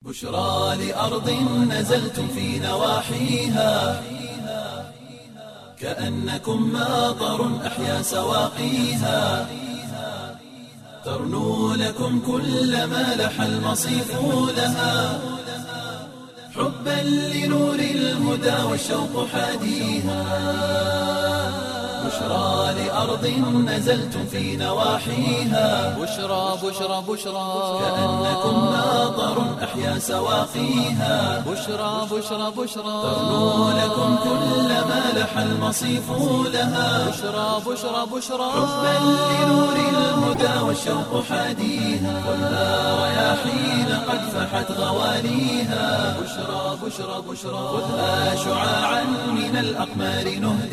بشرى لأرض نزلتم في نواحيها كأنكم ماطر أحيا سواقيها ترنو لكم كل ما لح المصيف لها حبا لنور الهدى والشوق حاديها بشرى لأرض نزلتم في نواحيها بشرى بشرى بشرى كأنكم ماطر أحيا سواقيها بشرى بشرى بشرى ترنو لكم كل ما لح المصيف لها بشرى بشرى بشرى حبا لنور الهدى والشوق حاديها خذها رياحين قد فحت غواليها بشرى بشرى بشرى خذها شعاعا من الأقمار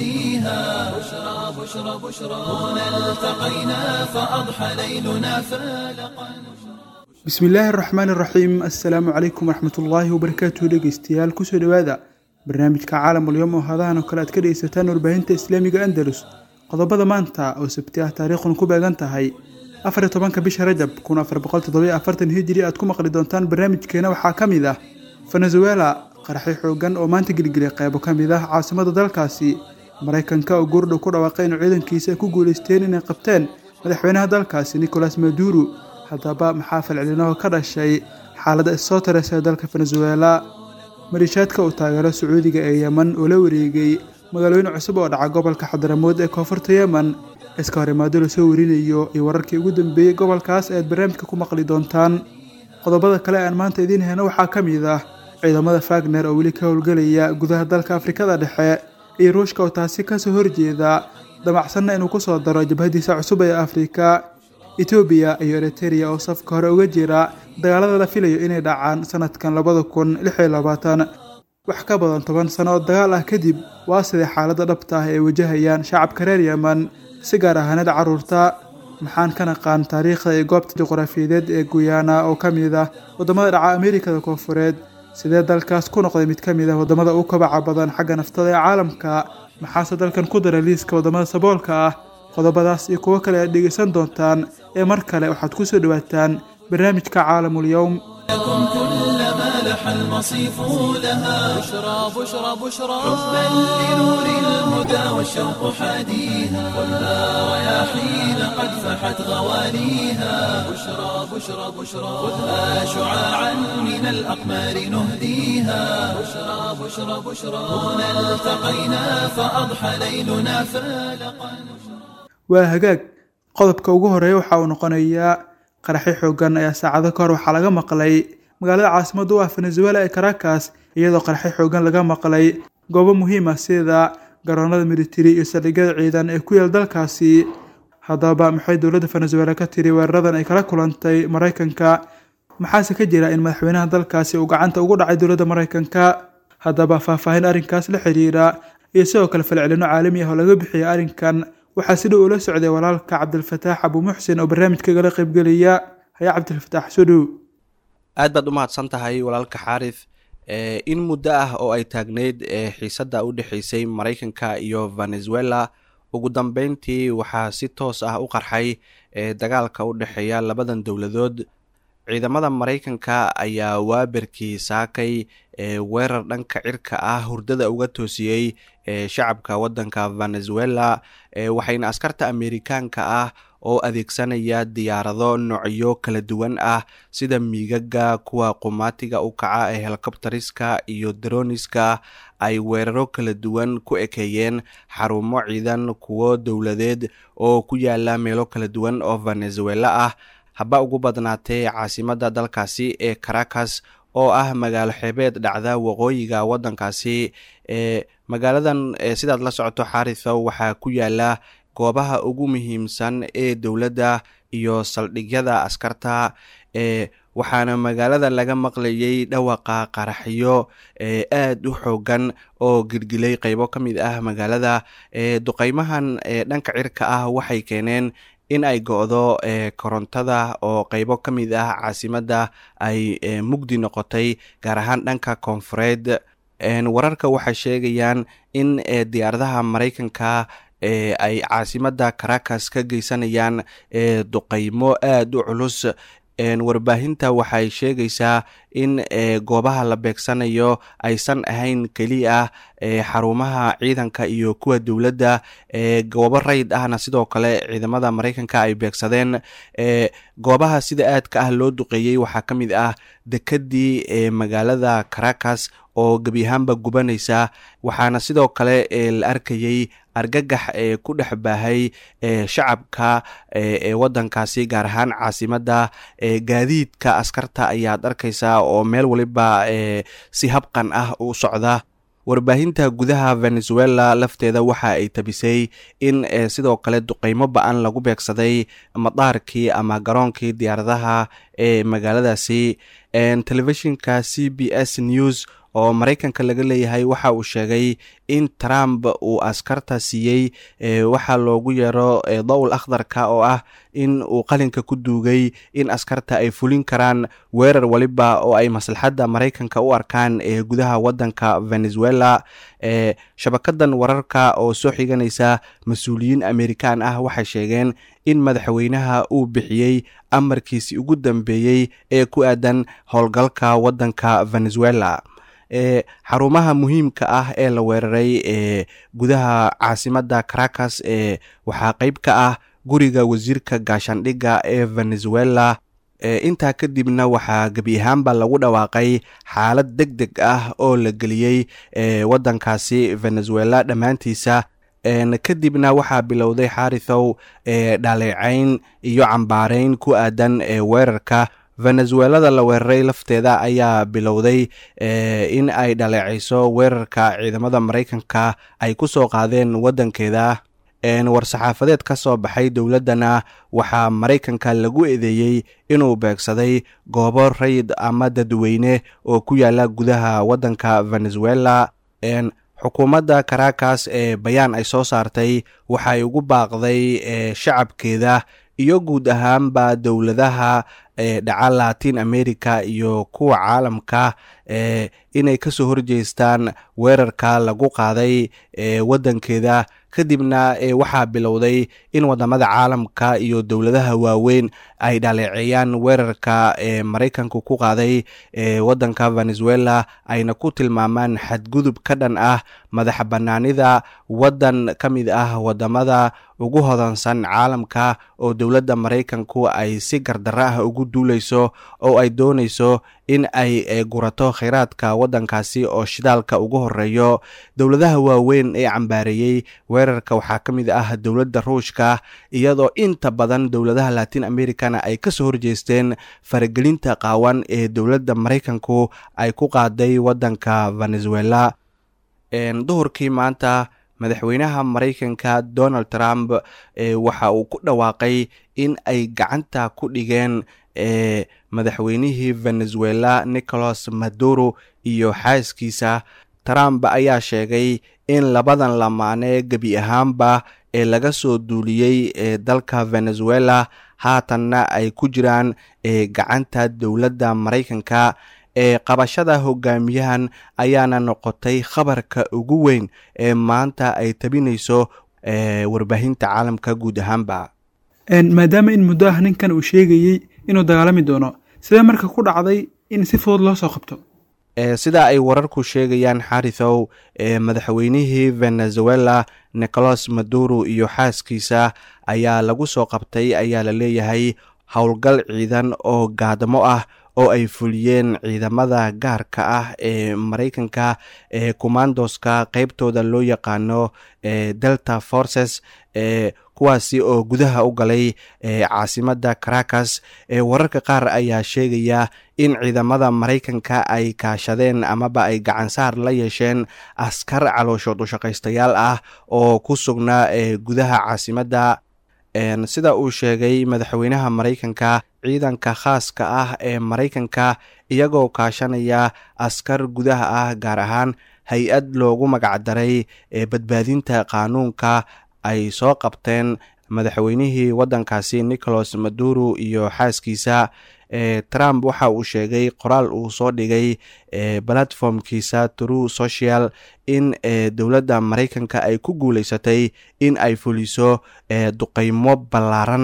نهديها بشرى بشرى بشرى هنا التقينا فأضحى ليلنا فالقا bismi illaahi araxmaan iraxiim assalaamu calaykum waraxmatullaahi wabarakaatuhu dhegeystayaal kusoo dhowaada barnaamijka caalamulyoom oo hadahan oo kale aad ka dhegeysataan warbaahinta islaamiga andalus qodobada maanta oo sabti ah taariikhuna ku beegan tahay afar iyo tobanka bisha rajab kun afar boqol toddobiyo afartan hijiri aad ku maqli doontaan barnaamijkeena waxaa ka mid ah venezuela qaraxyo xoogan oo maanta gelgelay qeybo ka mid ah caasimada dalkaasi maraykanka oo goordhow ku dhawaaqay inuu ciidankiisa ay ku guuleysteen inay qabteen madaxweynaha dalkaasi nicolas maduro haddaba maxaa falcelinaho ka dhashay xaaladda issoo tareysa ee dalka venezuela maliishaadka uu taageero sacuudiga ee yemen oo la wareegay magaalooyin cusub oo dhaca gobolka xadaramood ee koonfurta yemen iska horimaado lasoo warinayo iyo wararkii ugu dambeeyey gobolkaas ayaad barnaamijka ku maqli doontaan qodobada kale aan maanta idiin heyno waxaa ka mid ah ciidamada fagner oo weli ka howlgelaya gudaha dalka afrikada dhexe iyo ruushka oo taasi kasoo horjeeda damacsanna inuu kusoo daro jabhadiisa cusub ee afrika etoobiya iyo eritereya oo safka hore uga jira dagaalada la filayo inay dhacaan sanadkan labada kun lix iyo labaatan wax ka badan toban sano oo dagaal ah kadib waa sidee xaaladda dhabta ah ee wajahayaan shacabka reer yemen si gaar ahaanada caruurta maxaan ka naqaan taariikhda iyo goobta juqraafiyadeed ee guyana oo ka mid ah waddamada dhaca ameerikada koonfureed sidee dalkaas ku noqday mid ka mid ah waddamada ugu kabaca badan xagga naftada ee caalamka maxaase dalkan ku daray liiska waddamada saboolka ah qodobadaas iyo kuwo kale aad dhegeysan doontaan ee mar kale waxaad ku soo dhowaataan barnaamijka caalamul-yowm لكم كل ما لح المصيف لها بشرى بشرى بشرى حبا لنور الهدى والشوق حاديها خذها رياحين قد فحت غواليها بشرى بشرى بشرى خذها شعاعا من الأقمار نهديها بشرى بشرى بشرى هنا التقينا فأضحى ليلنا فالقا waa hagaag qodobka ugu horeeya waxa uu noqonayaa qaraxyo xoogan ayaa saacado ka hor waxaa laga maqlay magaalada caasimada u ah venezuela ee caracas iyadoo qaraxyo xoogan laga maqlay goobo muhiim ah sida garoonada militari iyo saldhigyada ciidan ee ku yaal dalkaasi haddaba maxay dowladda venezuela ka tiri weeraradan ay kala kulantay maraykanka maxaase ka jira in madaxweynaha dalkaasi uu gacanta ugu dhacay dowladda maraykanka haddaba faahfaahin arrinkaas la xiriira iyo sidoo kale falcelino caalami ah oo laga bixiyay arrinkan waxaa si dhow ula socday walaalka cabdilfataax abuumuxsin oo barnaamijkagala qaybgelaya haya cabdilfataax soo dhow aad baad u mahadsan tahay walaalka xaarif in muddo ah oo ay taagneyd xiisadda u dhexeysay maraykanka iyo venezuela ugu dambeyntii waxaa si toos ah u qarxay dagaalka u dhexeeya labadan dowladood ciidamada maraykanka ayaa waaberkii saakay weerar dhanka cirka ah hurdada uga toosiyey shacabka waddanka venezuela waxayna askarta amerikaanka ah oo adeegsanaya diyaarado noocyo kala duwan ah sida miigaga kuwa qumaatiga u kaca ee helikobteriska iyo daroniska ay weeraro kala duwan ku ekeeyeen xarumo ciidan kuwo dowladeed oo ku yaala meelo kala duwan oo venezuela ah haba ugu badnaatee caasimada dalkaasi ee caracas oo ah magaalo xeebeed dhacda waqooyiga waddankaasi ee magaaladan sidaad la socoto xarithow waxaa ku yaala goobaha ugu muhiimsan ee dowladda iyo saldhigyada askarta ee waxaana magaalada laga maqlayay dhawaqa qaraxyo ee aad u xoogan oo gilgilay qeybo ka mid ah magaalada ee duqeymahan ee dhanka cirka ah waxay keeneen in ay go-do korontada oo qeybo ka mid ah caasimadda ay mugdi noqotay gaar ahaan dhanka koonfureed wararka waxay sheegayaan in diyaaradaha maraykanka ay caasimadda caracas ka geysanayaan duqeymo aada u culus warbaahinta waxay sheegaysaa in goobaha la beegsanayo aysan ahayn keliya xarumaha ciidanka iyo kuwa dowladda goobo rayd ahna sidoo kale ciidamada maraykanka ay beegsadeen goobaha sida aadka ah loo duqeeyey waxaa ka mid ah dekedii magaalada caracas oo gebi ahaanba gubanaysa waxaana sidoo kale la arkayey argagax ee ku dhex baahay shacabka ee wadankaasi gaar ahaan caasimadda gaadiidka askarta ayaad arkaysaa oo meel waliba si habqan ah u socda warbaahinta gudaha venezuela lafteeda waxa ay tabisay in sidoo kale duqeymo ba-an lagu beegsaday madaarkii ama garoonkii diyaaradaha ee magaaladaasi telefishinka c b s news oo maraykanka laga leeyahay waxa uu sheegay in trump uu askarta siiyey waxaa loogu yeero dowl akhdarka oo ah in uu qalinka ku duugay in askarta ay fulin karaan weerar waliba oo ay maslaxadda maraykanka u arkaan ee gudaha wadanka venezuela shabakadan wararka oo soo xiganaysa mas-uuliyiin amerikan ah waxay sheegeen in madaxweynaha uu bixiyey amarkiisii ugu dambeeyey ee ku aadan howlgalka wadanka venezuela e xarumaha muhiimka ah ee la weeraray ee gudaha caasimadda caracas ee waxaa qeyb ka ah guriga wasiirka gaashaandhigga ee venezuela intaa kadibna waxaa gebi ahaanba lagu dhawaaqay xaalad deg deg ah oo la geliyey wadankaasi venezuela dhammaantiisa kadibna waxaa bilowday xarithow dhaleecayn iyo cambaareyn ku aadan weerarka venezuelada la weeraray lafteeda ayaa bilowday in ay dhaleecayso weerarka ciidamada maraykanka ay ku soo qaadeen wadankeeda war-saxaafadeed ka soo baxay dowladdana waxaa maraykanka lagu eedeeyey inuu beegsaday goobo rayid ama dadweyne oo ku yaala gudaha wadanka venezuela xukuumadda caracas ee bayaan ay soo saartay waxay ugu baaqday shacabkeeda iyo guud ahaanba dowladaha dhaca latin america iyo kuwa caalamka inay kasoo horjeestaan weerarka lagu qaaday wadankeeda kadibna waxaa bilowday in wadamada caalamka iyo dowladaha waaweyn ay dhaleeceeyaan weerarka maraykanku ku qaaday wadanka venezuela ayna ku tilmaamaan xadgudub ka dhan ah madax banaanida wadan ka mid ah wadamada ugu hodansan caalamka oo dowladda maraykanku ay si gardaro ah ugu duuleyso oo ay dooneyso in ay gurato kheyraadka wadankaasi oo shidaalka ugu horeeyo dowladaha waaweyn ee cambaareeyey weerarka waxaa ka mid ah dowladda ruushka iyadoo inta badan dowladaha latin americana ay kasoo horjeesteen faragelinta qaawan ee dowladda maraykanku ay ku qaaday wadanka venezuela duhurkii maanta madaxweynaha maraykanka donald trump waxa uu ku dhawaaqay in ay gacanta ku dhigeen madaxweynihii venezuela nicolas maduro iyo xaaskiisa trump ayaa sheegay in labadan lamaane gebi ahaanba ee laga soo duuliyey ee dalka venezuela haatanna ay ku jiraan gacanta dowladda maraykanka ee qabashada hogaamiyahan ayaana noqotay khabarka ugu weyn ee maanta ay tabinayso warbaahinta caalamka guud ahaanba maadaama in muddo ah ninkan uu sheegayey inuu dagaalami doono sidee marka ku dhacday in si fudud loo soo qabto sida ay wararku sheegayaan xarithow madaxweynihii venezuela nicolas maduro iyo xaaskiisa ayaa lagu soo qabtay ayaa la leeyahay howlgal ciidan oo gaadamo ah oo ay fuliyeen ciidamada gaarka ah ee maraykanka ee commandoska qeybtooda loo yaqaano delta forces kuwaasi oo gudaha u galay caasimadda caracas wararka qaar ayaa sheegaya in ciidamada maraykanka ay kaashadeen amaba ay gacansaar la yeesheen askar calooshood ushaqaystayaal ah oo ku sugnaa gudaha caasimadda sida uu sheegay madaxweynaha maraykanka ciidanka khaaska ah ee maraykanka iyagoo kaashanaya askar gudaha ah gaar ahaan hay-ad loogu magacdaray badbaadinta qaanuunka ay soo qabteen madaxweynihii wadankaasi nicolas maduro iyo xaaskiisa trump waxa uu sheegay qoraal uu soo dhigay platformkiisa true social in dowladda maraykanka ay ku guuleysatay in ay fuliso duqeymo ballaaran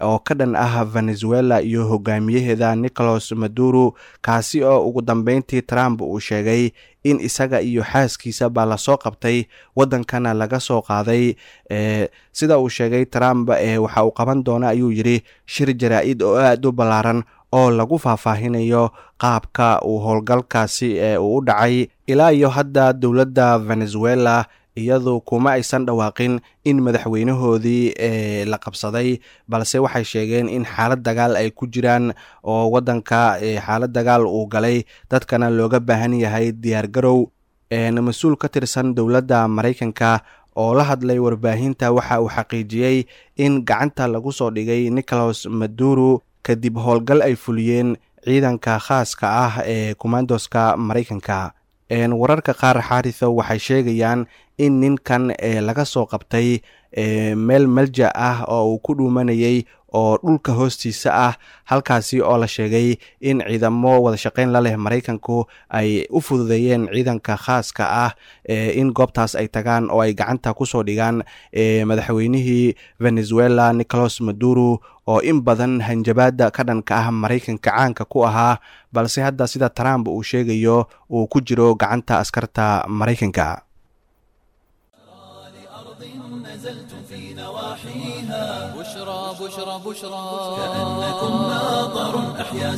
oo ka dhan ah venezuela iyo hogaamiyaheeda nicolas maduro kaasi oo ugu dambeyntii trump uu sheegay in isaga iyo xaaskiisaba lasoo qabtay waddankana laga soo qaaday sida uu sheegay trump waxa uu qaban doona ayuu yidhi shir jaraa-id oo aada u ballaaran oo lagu faahfaahinayo qaabka uu howlgalkaasi uu u dhacay ilaa iyo hadda dowladda venezuela iyadu kuma aysan dhawaaqin in madaxweynahoodii la qabsaday balse waxay sheegeen in xaalad dagaal ay ku jiraan oo waddanka xaalad dagaal uu galay dadkana looga baahan yahay diyaar garow mas-uul ka tirsan dowladda maraykanka oo la hadlay warbaahinta waxa uu xaqiijiyey in gacanta lagu soo dhigay nicolas maduro kadib howlgal ay fuliyeen ciidanka khaaska ah ee commandoska maraykanka wararka qaar xaariso waxay sheegayaan in ninkan laga soo qabtay meel malja ah oo uu ku dhuumanayay oo dhulka hoostiisa ah halkaasi oo la sheegay in ciidamo wada shaqeyn la leh maraykanku ay u fududeeyeen ciidanka khaaska ah in goobtaas ay tagaan oo ay gacanta kusoo dhigaan madaxweynihii venezuela nicolas maduro oo in badan hanjabaada ka dhanka ah maraykanka caanka ku ahaa balse hadda sida trump uu sheegayo uu ku jiro gacanta askarta maraykanka بشرى بشرى بشرى كأنكم ناظر أحيا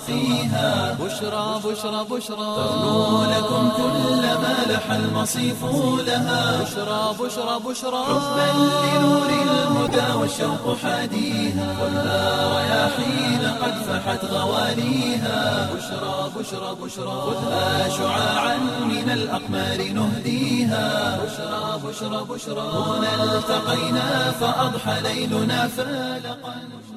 سواقيها بشرى بشرى بشرى تغنو لكم كل ما لح المصيف لها بشرى بشرى بشرى حبا لنور الهدى والشوق حاديها ولا رياحين قد فحت غواليها بشرى بشرى بشرى خذها شعاعا من الأقمار نهديها بشرى بشرى بشرى هنا التقينا فأضحى ليلنا فالقا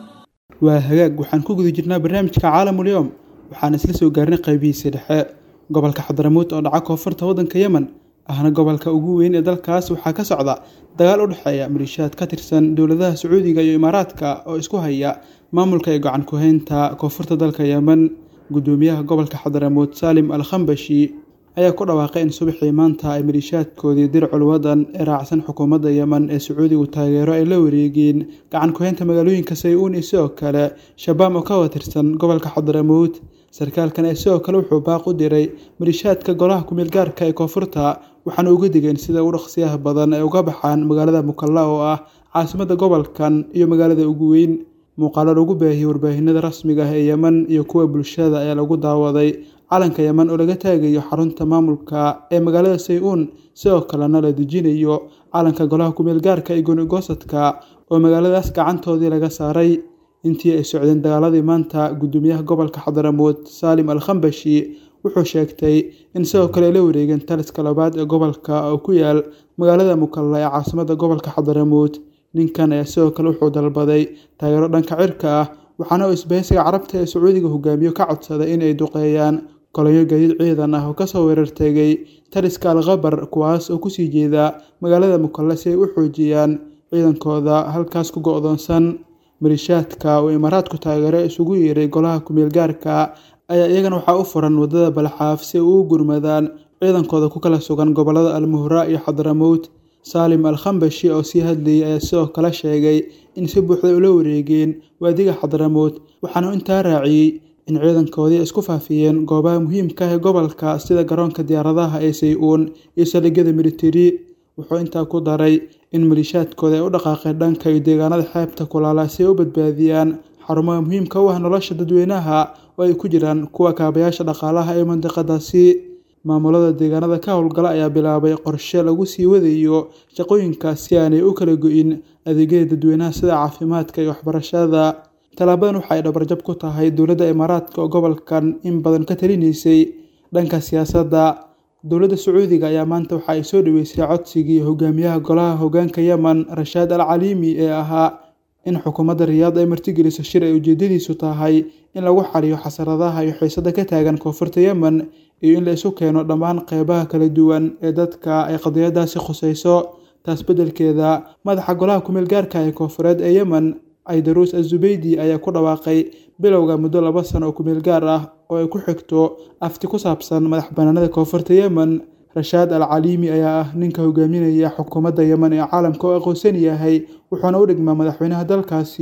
waa hagaag waxaan ku guda jirnaa barnaamijka caalamul yowm waxaan isla soo gaarnay qaybihiisa dhexe gobolka xadaramuud oo dhaca koonfurta waddanka yemen ahna gobolka ugu weyn ee dalkaas waxaa ka socda dagaal u dhexeeya maliishaad ka tirsan dowladaha sacuudiga iyo imaaraadka oo isku haya maamulka ee gacan ku-haynta koonfurta dalka yemen gudoomiyaha gobolka xadaramuud saalim al khambashi ayaa ku dhawaaqay in subaxii maanta ay maliishaadkoodii dircul wadan ee raacsan xukuumadda yemen ee sacuudigu taageero ay la wareegeen gacan ku-haynta magaalooyinka say-uun iyo sidoo kale shabaam oo ka watirsan gobolka xadaramuud sarkaalkan ee sidoo kale wuxuu baaq u diray maliishaadka golaha kumeel gaarka ee koonfurta waxaana uga digeen sida u dhaqsiyaha badan ay uga baxaan magaalada mukalla oo ah caasimadda gobolkan iyo magaalada ugu weyn muuqaalo lagu baahiyey warbaahinada rasmiga ah ee yemen iyo kuwa bulshada ayaa lagu daawaday calanka yemen oo laga taagayo xarunta maamulka ee magaalada say-uun sidoo kalena la dejinayo calanka golaha kumeel gaarka iyo goonigosadka oo magaaladaas gacantoodii laga saaray intii ay socdeen dagaaladii maanta gudoomiyaha gobolka xadaramuud saalim al khambashi wuxuu sheegtay in sidoo kale ay la wareegeen taliska labaad ee gobolka oo ku yaal magaalada mukalla ee caasimadda gobolka xadaramuud ninkan ayaa sidoo kale wuxuu dalbaday taageero dhanka cirka ah waxaana uu isbahaysiga carabta ee sacuudiga hogaamiyo ka codsaday inay duqeeyaan kolonyo gaadiid ciidan ah oo kasoo weerartegay taliska al khabar kuwaas oo kusii jeeda magaalada mukalle si ay u xoojiyaan ciidankooda halkaas ku go-doonsan maliishaadka uu imaaraadku taageero isugu yeeray golaha kumeel gaarka ayaa iyagana waxaa u furan wadada balxaaf si ay ugu gurmadaan ciidankooda ku kala sugan gobolada almuhra iyo xadramowt saalim al khambashi oo sii hadlayay ayaa sidoo kale sheegay in si buuxda ula wareegeen waadiga xadramowt waxaana intaa raaciyey in ciidankoodii isku faafiyeen goobaha muhiimka ah ee gobolka sida garoonka diyaaradaha ee say-uun iyo saldhigyada militari wuxuu intaa ku daray in maliishaadkooda ay u dhaqaaqeen dhanka iyo deegaanada xeebta kulaala si ay u badbaadiyaan xarumaha muhiimka u ah nolosha dadweynaha oo ay ku jiraan kuwa kaabayaasha dhaqaalaha ee mandiqadaasi maamulada deegaanada ka howlgala ayaa bilaabay qorshe lagu sii wadayo shaqooyinkaas si aanay u kala go-in adeegyada dadweynaha sida caafimaadka iyo waxbarashada tallaabadan waxa ay dhabarjab ku tahay dowladda imaaraadka oo gobolkan in badan ka talinaysay dhanka siyaasadda dowladda sacuudiga ayaa maanta waxa ay soo dhaweysay codsigii hogaamiyaha golaha hogaanka yemen rashaad al caliimi ee ahaa in xukuumadda riyaad ay martigeliso shir ay ujeedadiisu tahay in lagu xaliyo xasaradaha iyo xiisada ka taagan koonfurta yemen iyo in la isu keeno dhammaan qeybaha kala duwan ee dadka ay qadiyadaasi khuseyso taas beddelkeeda madaxa golaha kumeel gaarka ee koonfureed ee yemen aidaruus azubeydi ayaa ku dhawaaqay bilowga muddo laba sano oo kumeel gaar ah oo ay ku xigto afti ku saabsan madax banaanada koonfurta yemen rashaad al caliimi ayaa ah ninka hogaaminaya xukuumadda yemen ee caalamka oo aqoonsan yahay wuxuuna u dhigmaa madaxweynaha dalkaasi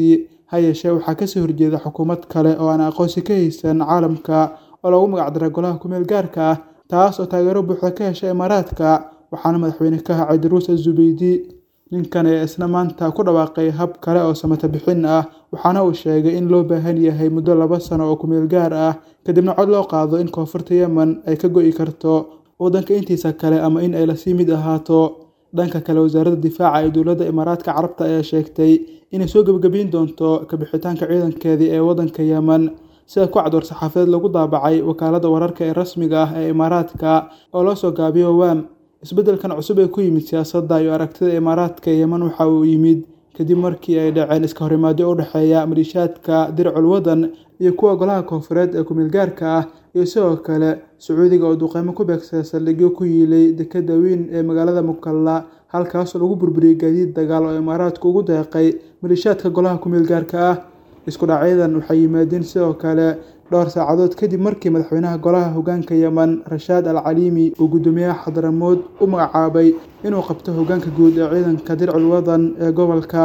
ha yeeshee waxaa kasoo horjeeda xukuumad kale oo aan aqoonsi ka haysan caalamka oo lagu magacdaray golaha kumeel gaarka ah taas oo taageero buuxda ka hesha imaaraadka waxaana madaxweyne ka hacay daruus azubeydi ninkan ee isna maanta ku dhawaaqay hab kale oo samata bixin ah waxaana uu sheegay in loo baahan yahay muddo laba sano oo kumeel gaar ah kadibna cod loo qaado in koonfurta yemen ay ka go-i karto waddanka intiisa kale ama in ay lasii mid ahaato dhanka kale wasaaradda difaaca ee dowladda imaaraadka carabta ayaa sheegtay inay soo gebagabeyn doonto kabixitaanka ciidankeedii ee waddanka yemen sida ku cad war-saxaafadeed lagu daabacay wakaaladda wararka ee rasmiga ah ee imaaraadka oo loo soo gaabiyo wam isbeddelkan cusub ee ku yimid siyaasadda iyo aragtida imaaraadka yemen waxa uu yimid kadib markii ay dhaceen iska horimaadyo u dhexeeya maliishaadka dircul wadan iyo kuwa golaha koonfureed ee kumeelgaarka ah iyo sidoo kale sacuudiga oo duqeymo ku beegsada saldhigyo ku yiilay dekeda weyn ee magaalada mukalla halkaasoo lagu burburiyey gaadiid dagaal oo imaaraadku ugu deeqay maliishaadka golaha kumeelgaarka ah isku dhacyadan waxay yimaadeen sidoo kale dhowr saacadood kadib markii madaxweynaha golaha hogaanka yemen rashaad al caliimi uu guddoomiyaha xadaramood u magacaabay inuu qabto hogaanka guud ee ciidanka dircul wadan ee gobolka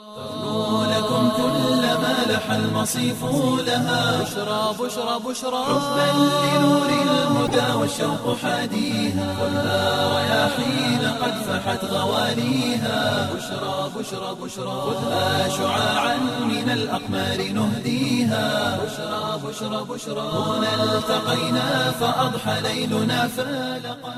لكم كل ما لح المصيف لها بشرى بشرى بشرى بل لنور الهدى والشوق حاديها خذها رياحين قد فحت غواليها بشرى بشرى بشرى خذها شعاعا من الأقمار نهديها بشرى بشرى بشرى هنا التقينا فأضحى ليلنا فالقا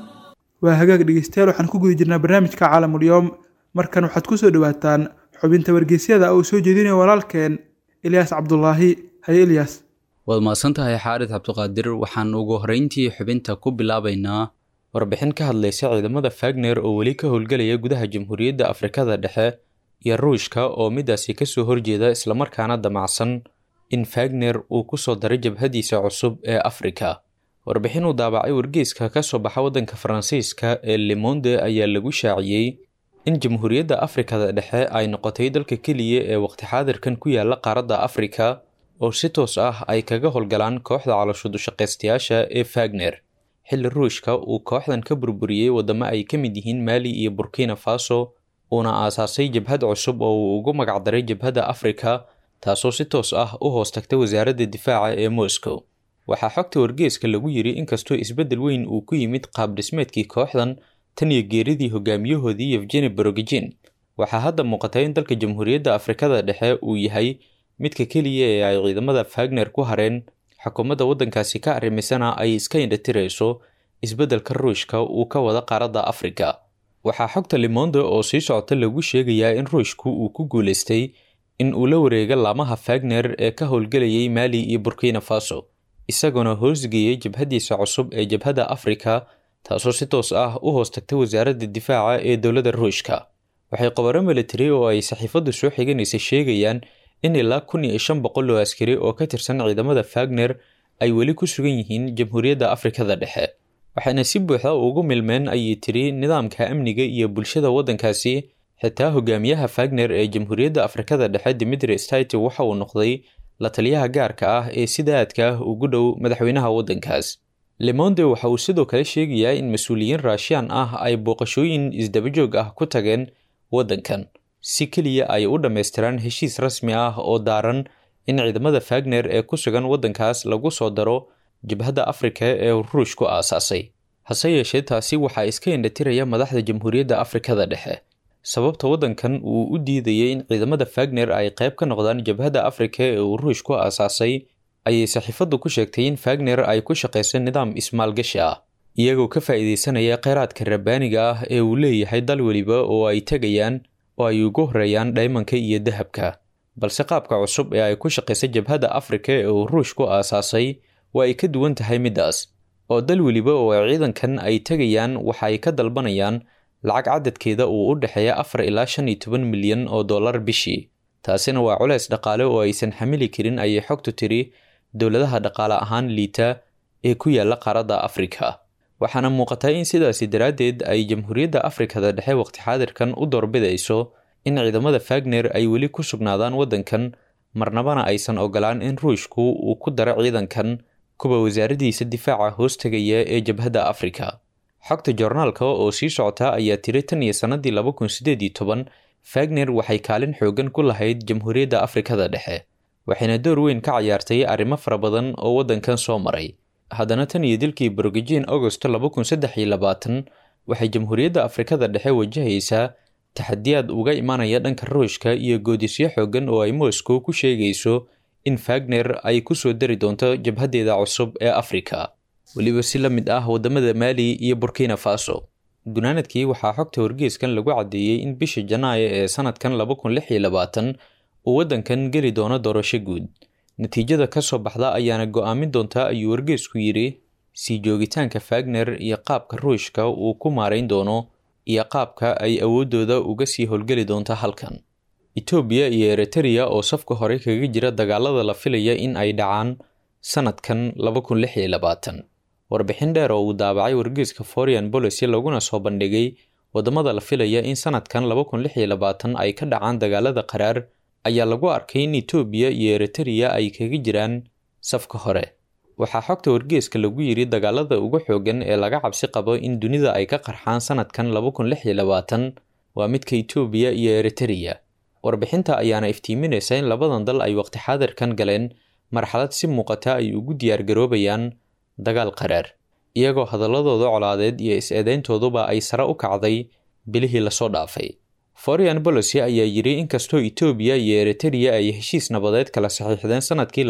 waa hagaag dhegeystayaal waxaan ku guda jirnaa barnaamijka caalamulyoom markan waxaad ku soo dhowaataan xubinta wargeysyada uu soo jeedinayo walaalkeen ilyaas cabdulaahi haye ilyaas waad mahadsantahay xaarid cabdiqaadir waxaan ugu horreyntii xubinta ku bilaabaynaa warbixin ka hadlaysa ciidamada fagner oo weli ka howlgelaya gudaha jamhuuriyadda afrikada dhexe iyo ruushka oo midaasi kasoo horjeeda islamarkaana damacsan in fagner uu kusoo daray jabhadiisa cusub ee afrika warbixin uu daabacay wargeyska ka soo baxa waddanka faransiiska ee lemonde ayaa lagu shaaciyey in jamhuuriyadda afrikada dhexe ay noqotay dalka keliya ee waqti xaadirkan ku yaala qaaradda afrika oo si toos ah ay kaga howlgalaan kooxda caloshudushaqaystayaasha ee fagner xilli ruushka uu kooxdan ka burburiyey waddamo ay ka mid yihiin maali iyo burkina faso uuna aasaasay jabhad cusub oo uu ugu magacdaray jabhadda afrika taasoo si toos ah u hoos tagta wasaaradda difaaca ee moscow waxaa xogta wargeeska lagu yiri inkastoo isbeddel weyn uu ku yimid qaab dhismeedkii kooxdan tan iyo geeridii hogaamiyahoodii yevgeni borogijin waxaa hadda muuqata in dalka jamhuuriyadda afrikada dhexe uu yahay midka keliya ee ay ciidamada fagner ku hareen xukuumadda waddankaasi ka arrimisana ay iska indhatirayso isbeddelka ruushka uu ka wada qaaradda afrika waxaa xogta limonde oo sii socota lagu sheegayaa in ruushku uu ku guulaystay in uu la wareega laamaha fagner ee ka howlgelayay maali iyo burkina faso isagoona hoosgeeyey jabhadiisa cusub ee jabhadda afrika taasoo si toos ah u hoos tagta wasaaradda difaaca ee dowladda ruushka waxay qobaro military oo ay saxiifaddu soo xiganaysa sheegayaan in ilaa kun iyo shan boqol oo askari oo ka tirsan ciidamada fagner ay weli ku sugan yihiin jamhuuriyadda afrikada dhexe waxayna si buuxda ugu milmeen ayay tiri nidaamka amniga iyo bulshada waddankaasi xitaa hogaamiyaha fagner ee jamhuuriyadda afrikada dhexe dimitri stiti waxa uu noqday la taliyaha gaarka ah ee sida aadka ah ugu dhow madaxweynaha waddankaas lemonde waxa uu sidoo kale sheegayaa in mas-uuliyiin raashiyaan ah ay booqashooyin isdabajoog ah ku tageen waddankan si keliya ay u dhammaystiraan heshiis rasmi ah oo daaran in ciidamada fagner ee ku sugan waddankaas lagu soo daro jabhadda afrika ee ruushku aasaasay hase yeeshee taasi waxaa iska indhatiraya madaxda jamhuuriyadda afrikada dhexe sababta waddankan uu u diidayay in ciidamada fagner ay qayb ka noqdaan jabhadda afrika ee uu ruushku aasaasay ayay saxiifaddu ku sheegtay in fagner ay ku shaqaysa nidaam ismaalgashi ah iyagoo ka faa'iidaysanaya kheyraadka rabbaaniga ah ee uu leeyahay dal weliba oo ay tegayaan oo ay ugu horeeyaan dhaymanka iyo dahabka balse qaabka cusub ee ay ku shaqaysa jabhadda afrika ee uu ruushku aasaasay waa ay ka duwan tahay middaas oo dal weliba oo ay ciidankan ay tegayaan waxa ay ka dalbanayaan lacag cadadkeeda uu u dhexeeya afar ilaa shan iyo toban milyan oo dollar bishii taasina waa culeys dhaqaale oo aysan xamili karin ayay xogtu tiri dowladaha dhaqaale ahaan liita ee ku yaala qaaradda afrika waxaana muuqataa in sidaasi daraaddeed ay jamhuuriyadda afrikada dhexe waqti xaadirkan u doorbidayso in ciidamada fagner ay weli ku sugnaadaan waddankan marnabana aysan ogolaan in ruushku uu ku daro ciidankan kuwa wasaaraddiisa difaaca hoos tegaya ee jabhadda afrika xogta joornaalka oo sii socota ayaa tiri tan iyo sannadii laba kun siddeed iyo toban fagner waxay kaalin xoogan ku lahayd jamhuuriyadda afrikada dhexe waxayna door weyn ka cayaartay arrimo fara badan oo waddankan soo maray haddana tan iyo dilkii borgijin agosto waxay jamhuuriyadda afrikada dhexe wajahaysaa taxadiyaad uga imanaya dhanka ruushka iyo goodisyo xoogan oo ay moscow ku sheegayso in fagner ay ku soo dari doonto jabhaddeeda cusub ee afrika weliba si la mid ah waddamada maali iyo burkina faso gunaanadkii waxaa xogta wargeeskan lagu caddeeyey in bisha janaayo ee sanadkan uu waddankan geli doono doorasho guud natiijada ka soo baxda ayaana go'aamin doontaa ayuu wargeesku yidhi sii joogitaanka fagner iyo qaabka ruushka uu ku maarayn doono iyo qaabka ay awooddooda uga sii howlgeli doonto halkan etoobiya iyo eritreya oo safka hore kaga jira dagaalada la filaya in ay dhacaan sanadkan warbixin dheer oo uu daabacay wargeeska foreign policy laguna soo bandhigay waddamada la filaya in sanadkan ay ka dhacaan dagaalada qaraar ayaa lagu arkay in etoobiya iyo eritreya ay kaga jiraan safka hore waxaa xogta wargeeska lagu yidhi dagaalada ugu xoogan ee laga cabsi qabo in dunida ay ka qarxaan sanadkan waa midka etoobiya iyo eritreya warbixinta ayaana iftiiminaysa in labadan dal ay waqti xaadirkan galeen marxalad si muuqata ay ugu diyaargaroobayaan dagaal qaraar iyagoo hadaladooda colaadeed iyo is-eedeyntooduba ay sare u kacday bilihii lasoo dhaafay foreign policy ayaa yidhi inkastoo etoobiya iyo eritreya ay heshiis nabadeed kala saxiixdeen sanadkii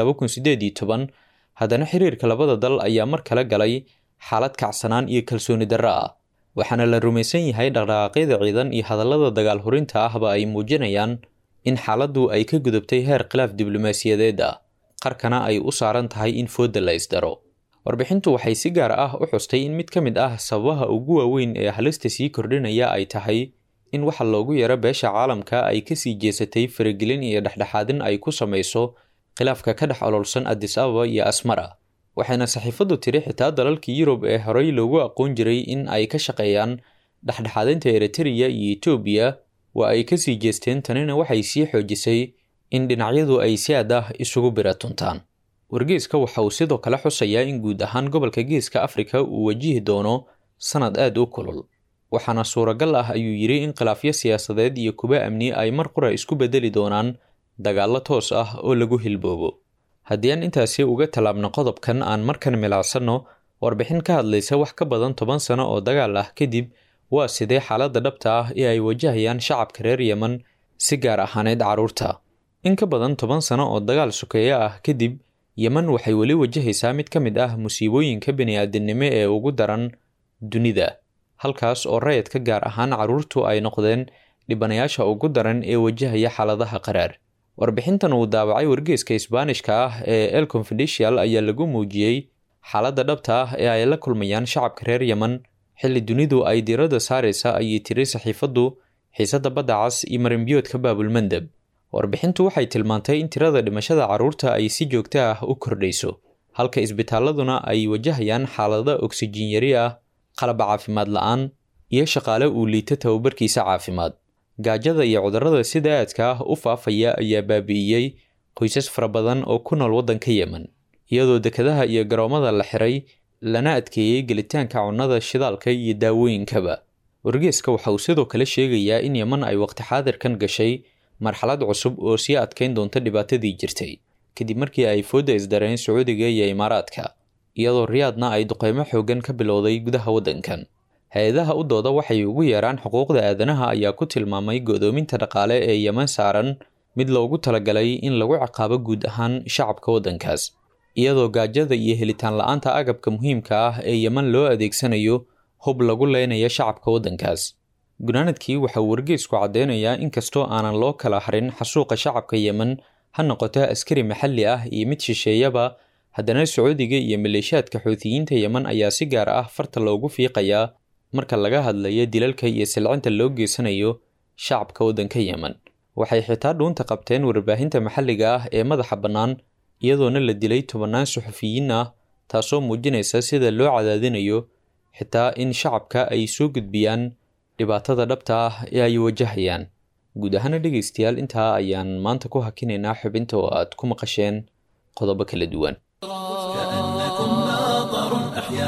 haddana xiriirka labada dal ayaa mar kale galay xaalad kacsanaan iyo kalsooni darro ah waxaana la rumaysan yahay dhaqdhaqaaqyada ciidan iyo hadallada dagaal hurinta ahba ay muujinayaan in xaaladdu ay ka gudubtay heer khilaaf diblomaasiyadeed ah qarkana ay u saaran tahay in foodda la isdaro warbixintu waxay si gaar ah u xustay in mid ka mid ah sababaha ugu waaweyn ee halista sii kordhinaya ay tahay in waxa loogu yaro beesha caalamka ay kasii jeesatay faragelin iyo dhexdhexaadin ay ku samayso khilaafka ka dhex ololsan adis ababa iyo asmara waxayna saxiifaddu tiri xitaa dalalkii yurub ee horey loogu aqoon jiray in ay ka shaqeeyaan dhexdhexaadinta eritreya iyo etoobiya waa ay kasii jeesteen tanina waxay sii xoojisay in dhinacyadu ay si aad ah isugu biratuntaan wargeeska waxa uu sidoo kale xusayaa in guud ahaan gobolka geeska afrika uu wajihi doono sanad aad u kulul waxaana suuragal ah ayuu yidhi in khilaafyo siyaasadeed iyo kuba amni ay mar qura isku bedeli doonaan dagaallo toos ah oo lagu hilboobo haddii aan intaasi uga tallaabno qodobkan aan markan milacsanno warbixin ka hadlaysa wax ka badan toban sano oo dagaal ah kadib waa sidee xaaladda dhabta ah ee ay wajahayaan shacabka reer yeman si gaar ahaaneyd carruurta in ka badan toban sano oo dagaal sokeeyo ah kadib yeman waxay weli wajahaysaa mid ka mid ah musiibooyinka bini'aadinimo ee ugu daran dunida halkaas oo rayadka gaar ahaan carruurtu ay noqdeen dhibanayaasha ugu daran ee wajahaya xaaladaha qaraar warbixintan uu daabacay wargeeska isbaanishka ah ee el confidential ayaa lagu muujiyey xaaladda dhabta ah ee ay la kulmayaan shacabka reer yeman xilli dunidu ay diiradda saaraysa ayay tiri saxiifaddu xiisadda badda cas iyo marinbiyoodka baabulmandeb warbixintu waxay tilmaantay in tirada dhimashada carruurta ay si joogto ah u kordhayso halka isbitaaladuna ay wajahayaan xaalada oksijiin yari ah qalab caafimaad la-aan iyo shaqaale uu liito tababarkiisa caafimaad gaajada iyo cudurrada sida aadka ah u faafaya ayaa baabi'iyey qoysas fara badan oo ku nool waddanka yemen iyadoo dekadaha iyo garoomada la xiray lana adkeeyey gelitaanka cunnada shidaalka iyo daawooyinkaba wargeeska waxa uu sidoo kale sheegayaa in yeman ay waqti xaadirkan gashay marxalad cusub oo sii adkayn doonta dhibaatadii jirtay kadib markii ay foodda isdareen sacuudiga iyo imaaraadka iyadoo riyaadna ay duqeymo xoogan ka bilowday gudaha waddankan hay-adaha u dooda waxay ugu yeeraan xuquuqda aadanaha ayaa ku tilmaamay godoominta dhaqaale ee yeman saaran mid loogu talagalay in lagu ciqaabo guud ahaan shacabka waddankaas iyadoo gaajada iyo helitaan la-aanta agabka muhiimka ah ee yeman loo adeegsanayo hub lagu leynayo shacabka waddankaas gunaanadkii waxa uu wargeysku caddeynayaa inkastoo aanan loo kala harin xasuuqa shacabka yemen ha noqoto askari maxalli ah iyo mid shisheeyaba haddana sacuudiga iyo maleeshiyaadka xuutiyiinta yemen ayaa si gaar ah farta loogu fiiqayaa marka laga hadlayo dilalka iyo silcinta loo geysanayo shacabka waddanka yemen waxay xitaa dhuunta qabteen warbaahinta maxalliga ah ee madaxa bannaan iyadoona la dilay tobannaan suxufiyiin ah taasoo muujinaysa sida loo cadaadinayo xitaa in shacabka ay soo gudbiyaan dhibaatada dhabta ah ee ay wajahayaan guud ahaana dhegaystayaal intaa ayaan maanta ku hakinaynaa xubinta oo aad ku maqasheen qodobo kala duwan كأنكم ماطر أحيا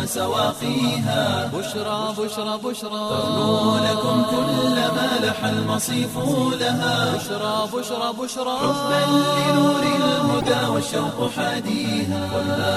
سواقيها بشرى بشرى بشرى ترنو لكم كل ما لح المصيف لها بشرى بشرى بشرى حبا لنور الهدى والشوق حاديها ولا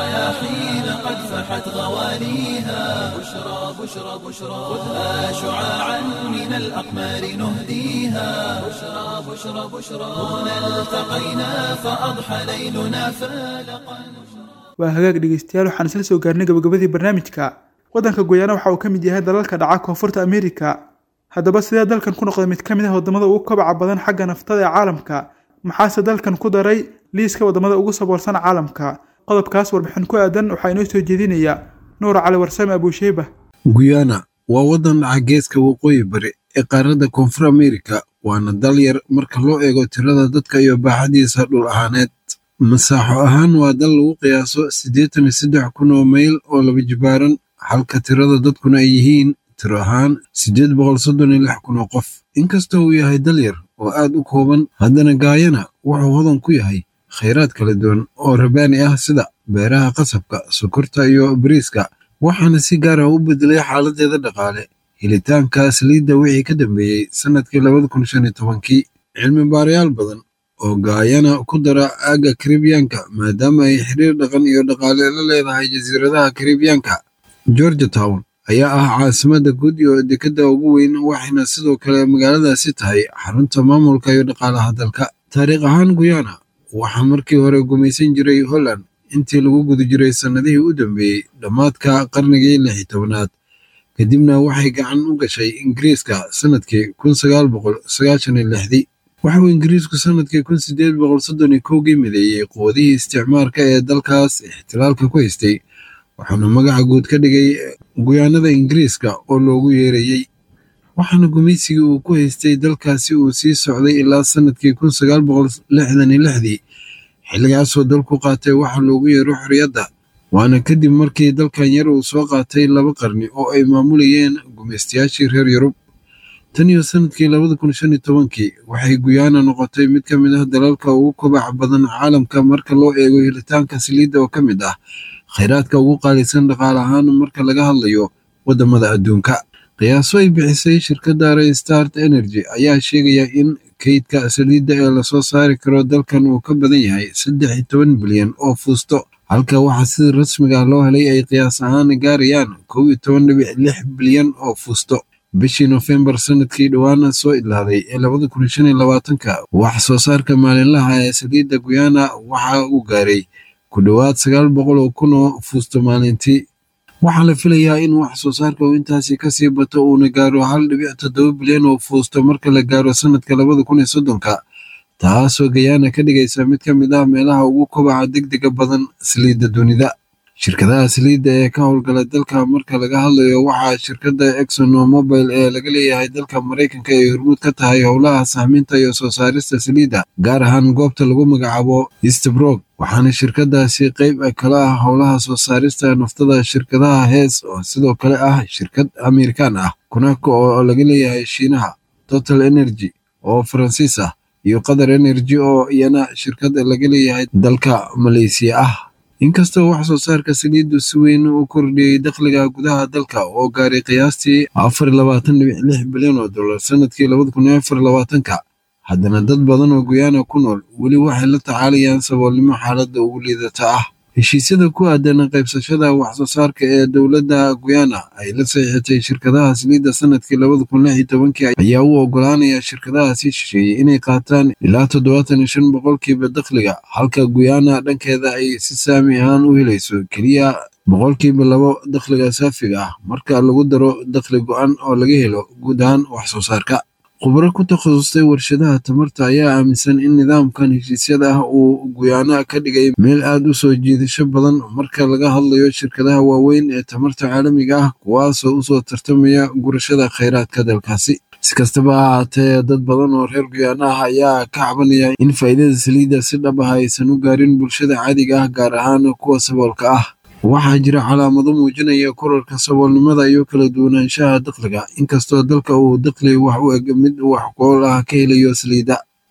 رياحين قد فحت غواليها بشرى بشرى بشرى خذها شعاعا من الأقمار نهديها بشرى بشرى بشرى هنا التقينا فأضحى ليلنا فالقا waa hagaag dhegeystayaal waxaan isla soo gaarnay gabagabadii barnaamijka waddanka goyaana waxa uu ka mid yahay dalalka dhaca koonfurta ameerika haddaba sidee dalkan ku noqday mid ka mid ah waddamada ugu kobaca badan xagga naftada ee caalamka maxaase dalkan ku daray liiska waddamada ugu saboolsan caalamka qodobkaas warbixin ku aadan waxaa inoo soo jeedinaya nuur cali warsame abuusheyba guyana waa waddan dhaca geeska waqooyi bari ee qaaradda koonfur ameerika waana dal yar marka loo eego tirada dadka iyo baaxadiisa dhul ahaaneed masaaxo ahaan waa dal lagu qiyaaso siddeetan iyo saddex kun oo mayl oo laba jibaaran halka tirada dadkuna ay yihiin tiro ahaan siddeed boqol soddon iyo lix kun oo qof inkastoo uu yahay dal yar oo aad u kooban haddana gaayana wuxuu hodan ku yahay khayraad kala duwan oo rabaani ah sida beeraha qasabka sokorta iyo bariiska waxaana si gaar ah u bedelay xaaladeeda dhaqaale helitaanka saliidda wixii ka dambeeyey sannadkii labada kun shan iyo tobankii cilmi baarayaal badan oo gaayana ku dara aagga karibiyaanka maadaama ay xiriir dhaqan iyo dhaqaale la leedahay jasiiradaha karibiyaanka georgia town ayaa ah caasimadda guud iyo dekedda ugu weyn waxayna sidoo kale magaaladaasi tahay xarunta maamulka iyo dhaqaalaha dalka taariikh ahaan guyana waxaa markii hore gumaysan jiray holland intii lagu guda jiray sannadihii u dambeeyey dhammaadka qarnigii lix iyo tobanaad kadibna waxay gacan u gashay ingiriiska sannadkii kun sagaal boqol sagaashan iyo lixdii waxauu ingiriisku sannadkii kun sideed boqol soddon iyo kowgii mideeyey quwadihii isticmaarka ee dalkaas ixtilaalka ku haystay waxaana magaca guud ka dhigay guyaanada ingiriiska oo loogu yeerayey waxaana gumaysigii uu ku haystay dalkaasi uu sii socday ilaa sannadkii kun sagaal boqol lixdan iyo lixdii xilligaasoo dalku qaatay waxa loogu yeero xorriyadda waana kadib markii dalkan yar uu soo qaatay laba qarni oo ay maamulayeen gumaystayaashii reer yurub tan iyo sannadkii labada kun shan iyo tobankii waxay guyana noqotay mid ka mid ah dalalka ugu kobaca badan caalamka marka loo eego helitaanka saliidda oo ka mid ah khayraadka ugu qaalisan dhaqaale ahaan marka laga hadlayo waddamada adduunka qiyaaso ay bixisay shirkadda restart energy ayaa sheegaya in kaydka saliidda ee lasoo saari karo dalkan uu ka badan yahay saddex iyo toban bilyan oo fuusto halka waxaa sida rasmiga loo helay ay qiyaas ahaan gaarayaan kow iyo toban dhibic lix bilyan oo fuusto bishii nofembar sanadkii dhowaana soo idlaaday ee labada kun shan iyo labaatanka wax soo saarka maalinlaha ee saliidda guyana waxa uu gaaray ku dhowaad sagaal boqol oo kun oo fuusto maalintii waxaa la filayaa in wax soo saarka uu intaasi kasii bato uuna gaaro hal dhibic toddoba bilyan oo fuusto marka la gaaro sanadka labada kun iyo soddonka taasoo gayana ka dhigaysa mid ka mid ah meelaha ugu kobaca degdega badan saliidda dunida shirkadaha saliidda ee ka howlgala dalka marka laga hadlayo waxaa shirkadda exono mobile ee laga leeyahay dalka maraykanka ay hormuud ka tahay howlaha sahminta iyo soo saarista saliidda gaar ahaan goobta lagu magacaabo eastbrook waxaana shirkadaasi qeyb kala ah howlaha soo saarista naftada shirkadaha hees oo sidoo kale ah shirkad amerikaan ah kunako oo laga leeyahay shiinaha total energy oo faransiis ah iyo qatar energy oo iyana shirkad laga leeyahay dalka maleysiya ah inkastoo wax soo saarka saliiddu si weyn u kordhiyey dakhliga gudaha dalka oo gaaray qiyaastii afar iyo labaatan dhibic lix bilyan oo dollar sanadkii labada kun iyo afar iyo labaatanka haddana dad badan oo guyana ku nool weli waxay la tacaalayaan saboolnimo xaaladda ugu liidata ah heshiisyada ku aadan qaybsashada wax soo saarka ee dowladda guyana ay la saxiixatay shirkadaha saliidda sanadkii labada kun lix iyo tobankii ayaa u ogolaanaya shirkadahaasi shisheeyey inay qaataan ilaa toddobaatan iyo shan boqolkiiba dakhliga halka guyana dhankeeda ay si saami ahaan u helayso keliya boqolkiiba labo dakhliga saafiga ah marka lagu daro dakhli go-an oo laga helo guud ahaan wax soo saarka khubro ku takhasustay warshadaha tamarta ayaa aaminsan in nidaamkan heshiisyada ah uu guyaana ka dhigay meel aad u soo jiidasho badan marka laga hadlayo shirkadaha waaweyn ee tamarta caalamiga ah kuwaasoo usoo tartamaya gurashada khayraadka dalkaasi si kastaba ha ahaatee dad badan oo reer guyaana ah ayaa ka cabanaya in faa'iidada saliidda si dhab ah aysan u gaarin bulshada caadiga ah gaar ahaan kuwa saboolka ah waxaa jira calaamado muujinaya korarka saboolnimada iyo kala duwanaanshaha dakhliga inkastoo dalka uu dakhli wax u eg mid wax kool ah ka helayo saliidda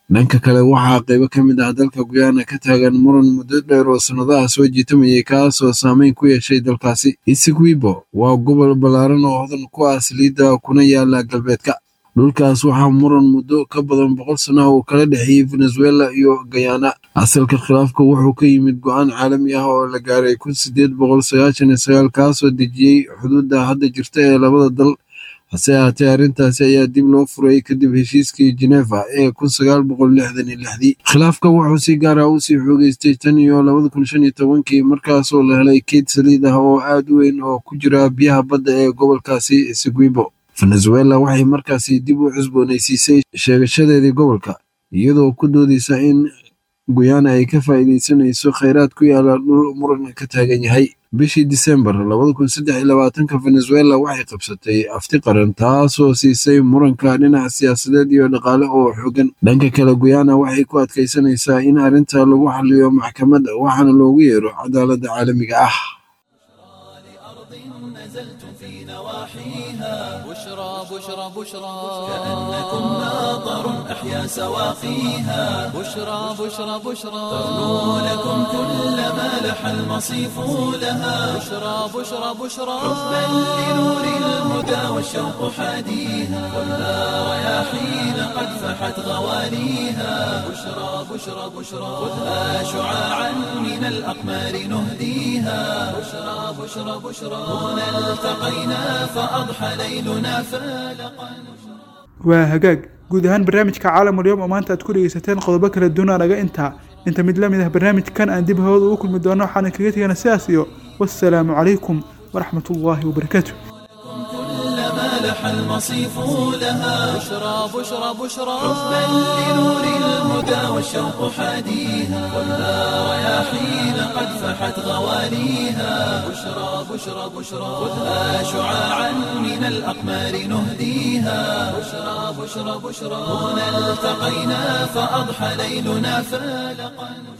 dhanka kale waxaa qaybo ka mid ah dalka guyana ka taagan muran muddo dheer oo sannadaha soo jiitamayay kaasoo saameyn ku yeeshay dalkaasi isigwibo waa gobol ballaaran oo hodan ku ah saliidda kuna yaala galbeedka dhulkaas waxaa muran muddo ka badan boqol sano uu kala dhexeeyey venezuela iyo guyana asalka khilaafka wuxuu ka yimid go-aan caalami ah oo la gaaray kun sideed boqol sagaashan iyo sagaal kaasoo dejiyey xuduudda hadda jirta ee labada dal hase ahaatee arrintaasi ayaa dib loo furay kadib heshiiskii geneva ee kun sagaal boqol lixdan iyo lixdii khilaafka wuxuu si gaar ah usii xoogeystay tan iyo labada kun shan iyo tobankii markaasoo la helay keyd saliid ah oo aad u weyn oo ku jira biyaha badda ee gobolkaasi seguibo venezuela waxay markaasi dib u cusboonaysiisay sheegashadeedii gobolka iyadoo ku doodaysa in guyana ay ka faa'iidaysanayso kheyraad ku yaala dhul muran ka taagan yahay bishii disembar labada kun saddex iyo labaatanka venezuela waxay qabsatay afti qaran taasoo siisay muranka dhinaca siyaasadeed iyo dhaqaale oo xoogan dhanka kale guyana waxay ku adkaysanaysaa in arrinta lagu xaliyo maxkamadda waxaana loogu yeero cadaaladda caalamiga ah نزلتم في نواحيها بشرى بشرى بشرى كأنكم ناظر أحيا سواقيها بشرى بشرى بشرى تغنو لكم كل ما لح المصيف لها بشرى بشرى بشرى حبا لنور الهدى والشوق حاديها ولا رياحين قد فحت غواليها بشرى بشرى بشرى خذها شعاعا من الأقمار نهديها بشرى بشرى بشرى هنا التقينا فأضحى ليلنا فالقا waa hagaag guud ahaan barnaamijka caalamulyoom oo maanta aad ku dhegeysateen qodobo kala duwan naga intaa inta mid la mid ah barnaamijkan aan dib hawada ugu kulmi doono waxaana kaga tegana sidaas iyo wassalaamu calaykum waraxmat ullaahi wabarakaatu كلما لح المصيف لها بشرى بشرى بشرى حبا لنور الهدى والشوق حاديها ولا رياحين قد فحت غواليها بشرى بشرى بشرى خذها شعاعا من الأقمار نهديها بشرى بشرى بشرى هنا التقينا فأضحى ليلنا فالقا